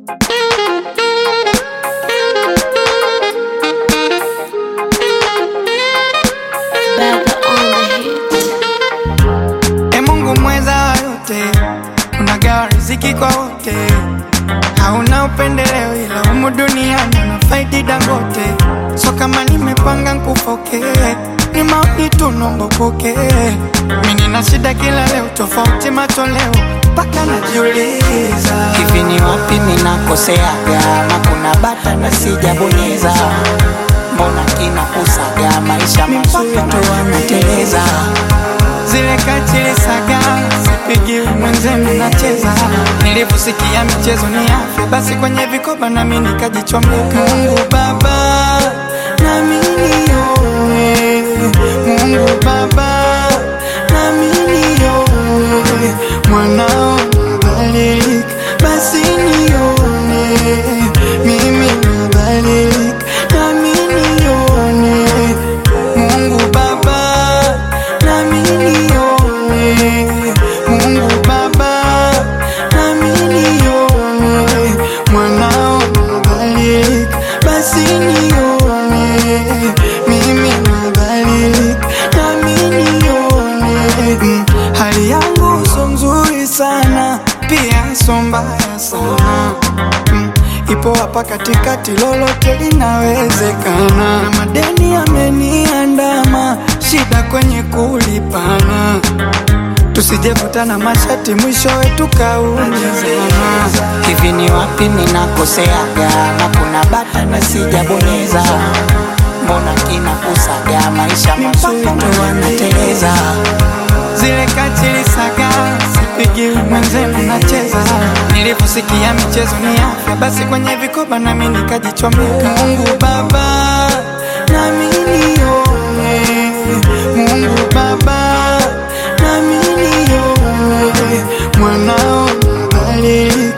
Baga on the hit. E Mungu mweza wa yote, unagawa riziki kwa wote, hauna upendeleo, ila humu duniani unafaidi Dangote. So kama nimepanga nkufoke, ni maoni tu nombo poke. Mimi nina shida kila leo, tofauti matoleo, mpaka najiuliza hivi ni wapi ninakoseaga na kuna bata na sijabonyeza mbona kinakusaga maisha mazuri tu wanateleza zile katili saga sipigi mwenzenu nacheza nilivyosikia michezo ni afya basi kwenye vikoba nami nikajichomeka mungu baba nami nione mungu baba nami nione mwanao nabadilika basi nione mimi nabadilika nami nione mungu baba nami nione mungu baba nami nione mwanao nabadilika basi nione mimi nabadilika nami nione Mm, hali yangu so nzuri sana pia so mbaya sana Mm, ipo hapa katikati, lolote linawezekana. Na madeni yameniandama, shida kwenye kulipana, tusijevutana mashati, mwishowe tukaumizana. hivi ni wapi ninakoseaga na kuna bata na sijabonyeza mbona kinakusaga maisha mazuri tu wanateleza zile katili saga sipigi mwenzenu nacheza nilivyosikia michezo ni afya basi kwenye vikoba nami nikajichomeka mungu baba nami nione mungu baba nami nione mwanao nabadilika